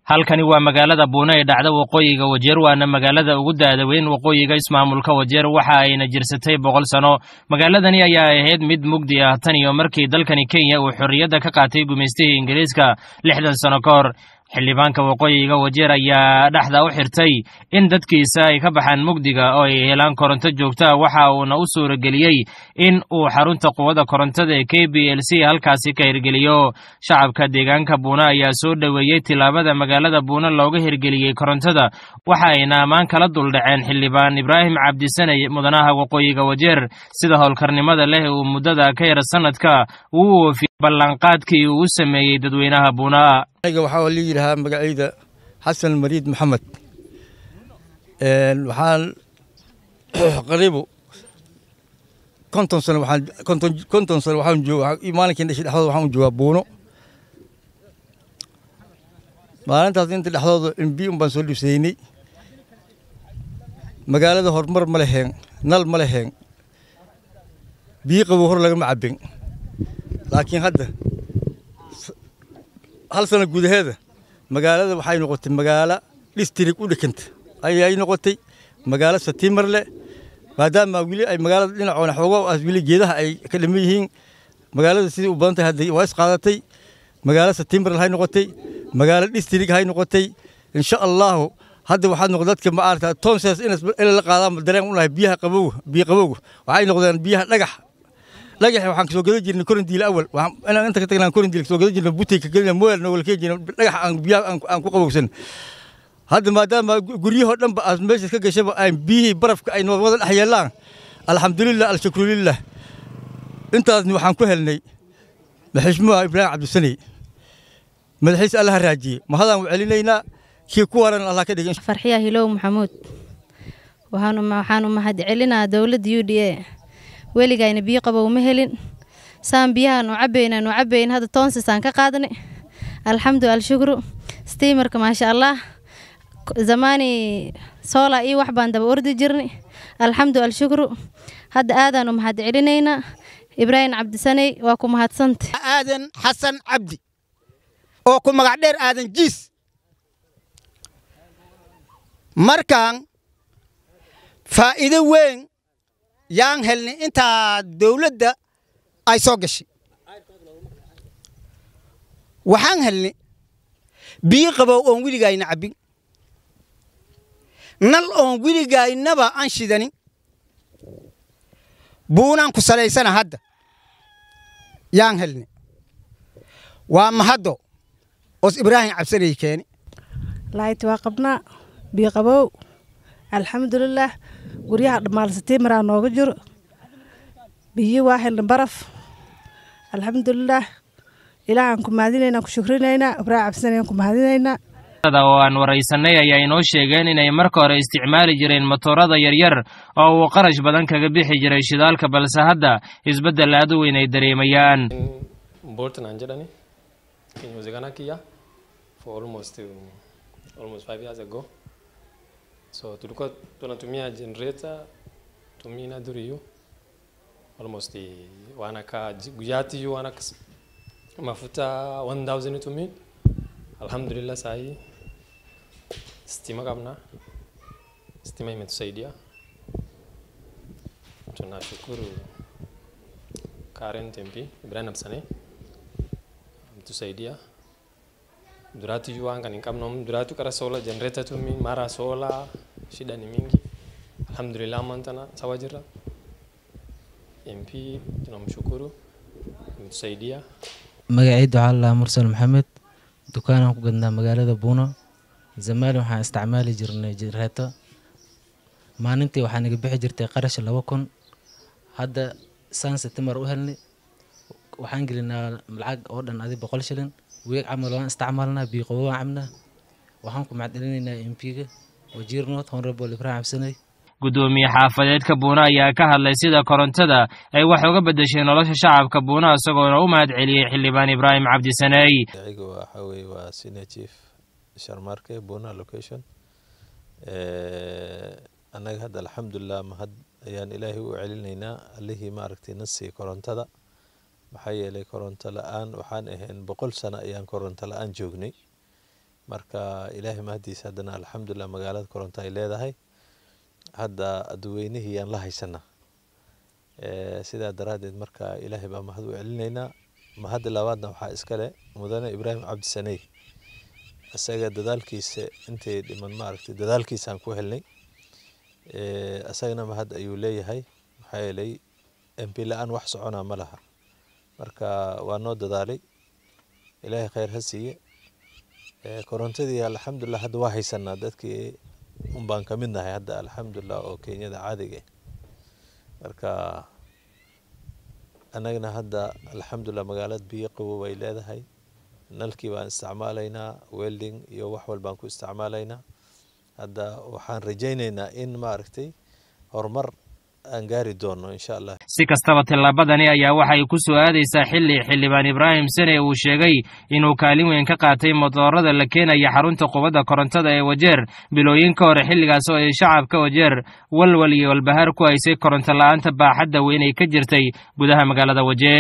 halkani waa magaalada buune ee dhacda waqooyiga wajeer waana magaalada ugu daada weyn waqooyiga ismaamulka wajeer waxa ayna jirsatay boqol sano magaaladani ayaa ahayd mid mugdi ah tan iyo markii dalkani kenya uu xorriyadda ka qaatay gumaystihii ingiriiska lixdan sano ka hor xildhibaanka waqooyiga wajeer ayaa dhexda u xirtay in dadkiisa ay ka baxaan mugdiga oo ay helaan koronto joogta waxa uuna u suurageliyey in uu xarunta quwadda korontada ee k b l c halkaasi ka hirgeliyo shacabka deegaanka buune ayaa soo dhoweeyey tilaabada magaalada buune looga hirgeliyey korontada waxa ayna ammaan kala duldhaceen xildhibaan ibraahim cabdisane mudanaha waqooyiga wajeer sida howlkarnimada leh uu muddada ka yar sanadka uu oofiyey ballanqaadkii uu u sameeyey dadweynaha buuna aniga waxaa la yidhahaa magacayda xasan mariid maxamed waxaan qariibu konton sano waxaan konton konton sano waxaan jooga maalinkii dhashay dhexdooda waxaan u joogaa buuno maalintaas inta dhexdooda imbi un baan soo dhibsaynay magaalada horumar ma leheen nal ma leheen biyo qabow hor lagama cabbin laakiin hadda hal sano gudaheeda magaalada waxay noqotay magaalo dhistrig u dhekanta ayay noqotay magaalo satiimar leh maadaama weli ay magaalada dhinacoona xoogo as weli geedaha ay ka dhiman yihiin magaalada sidii u badan tahay hadda waa isqaadatay magaalo satiimar hay noqotay magaalo dhistrig hay noqotay insha allahu hadda waxaad noqday dadka ma aragtaa tonsas in la qaadaan dareen u lahay biyaha qabowga biyo qabowga waxay noqdeen biyaha dhagax dhagax waxaan kasoo gadan jirnay korindiil awal inaan inta ka tagnaan korindiil kasoo gadan jirnay butey ka gelina moel nogala keen jirnay dhagax aan biyaha aan ku qabowsan hadda maadaama guryahoo dhanba aad meeshaas ka gashaba ay biyihii barafka ay wada dhex yeelaan alxamdulilah alshukrulilah intaasni waxaan ku helnay maxishmuha ibraahim cabdisaney madaxiis allaha raajiyey mahadaan u celinaynaa kii ku waran allah ka dhigin farxiya hilow maxamuud waxaanu mahad celinaa dowladda u d a weligayna biyo qabow ma helin saan biyahaanu cabaynaanu cabayn hadda toonsisaan ka qaadnay alxamdu alshukru stiimarka maasha allah zamaani soola iyo wax baan daba ordi jirnay alxamdu alshukru hadda aadaanu mahad celinaynaa ibraahim cabdisaney waa ku mahadsanta aadan xasan cabdi oo ku magac dheer aadan jiis markaan faa'iido weyn yaan helnay intaa dawladda ay soo gashay waxaan helnay biyo qabow oon weligayna cabbin nal oon weligaynaba aan shidanin buunaan ku salaysana hadda yaan helnay waa mahaddo oos ibraahim cabsanay keeni laayt waa qabnaa biyo qabow alxamdulilaah guryaha dhammaalsatiimaraa nooga jiro biyo waa helna baraf alxamdulilaah ilaahaan ku mahadinaynaa ku shukrinaynaa ibraahim cabsanayaan ku mahadinaynaa oo aan waraysanay ayaa inoo sheegeen inay marka hore isticmaali jireen matoorada yaryar oo uu qarash badan kaga bixi jiray shidaalka balse hadda isbeddel aad u weyn ay dareemayaan so tulikuwa tunatumia generator tumina duriyu almost wanaka guyati yu wanaka mafuta 1000 tumin alhamdulillah sahi stima kabna stima imetusaidia tunashukuru Karen Tempi Ibrahim Absane ametusaidia duratu juanga nikamnom duratu kara sola generator tu mi mara sola shida ni mingi alhamdulillah mantana sawa jira MP tunamshukuru ametusaidia magacayda waxaa lalaa mursal maxamed dukaanaan ku gadnaa magaalada buuno zamaali waxaan isticmaali jirnay jireeto maalintii waxaa naga bixi jirtay qarash laba kun hadda saan setimar u helnay waxaan gelinaa lacag oo dhan adi boqol shilin weeg camal waan isticmaalnaa biyo qabow waan cabnaa waxaan ku macdcelinaynaa mp-ga wajiir north honorable ibrahim cabsaney guddoomiye xaafadeedka buuna ayaa ka hadlay sida korontada ay wax uga beddeshay nolosha shacabka buuna isagoona u mahad celiyey xildhibaan ibraahim cabdisaney magaciga waxaa weeye waa senior chief sharmarke buuna location annaga hadda alxamdulilah mahad ayaan ilaahay u celinaynaa allihii maaragtay nasii korontada maxaa yeelay koronto la-aan waxaan ahayn boqol sano ayaan koronto la-aan joognay marka ilaahay mahadiisa haddana alxamdulilah magaalada koronto ay leedahay hadda dadweynihii yaan la haysanaa sidaa daraaddeed marka ilaahay baa mahad u celinaynaa mahadda labaadna waxaa iskale mudane ibraahim cabdisaney isaga dadaalkiisa intay dhiman maaragtay dadaalkiisaan ku helnay isagana mahad ayuu leeyahay maxaa yeelay mp la-aan wax soconaa ma laha marka waa noo dadaalay ilaahay khayr ha siiye korontadii alxamdulilah hadda waa haysanaa dadkii un baan ka mid nahay hadda alxamdulilah oo kenyada caadiga marka annagana hadda alxamdulilah magaalada biyo qabow ay leedahay nalkii baan isticmaalaynaa welding iyo wax walbaan ku isticmaalaynaa hadda waxaan rajaynaynaa in maaragtay horumar aan gaari doono insha allah si kastaba tallaabadani ayaa waxay ku soo aadaysaa xilli xildhibaan ibraahim sene uu sheegay inuu kaalin weyn ka qaatay modoorada la keenaya xarunta qubadda korontada ee wajeer bilooyin ka hore xilligaas oo ay shacabka wajeer walwal iyo walbahaar ku haysay koronto la-aanta baaxadda weyn ay ka jirtay gudaha magaalada wajeer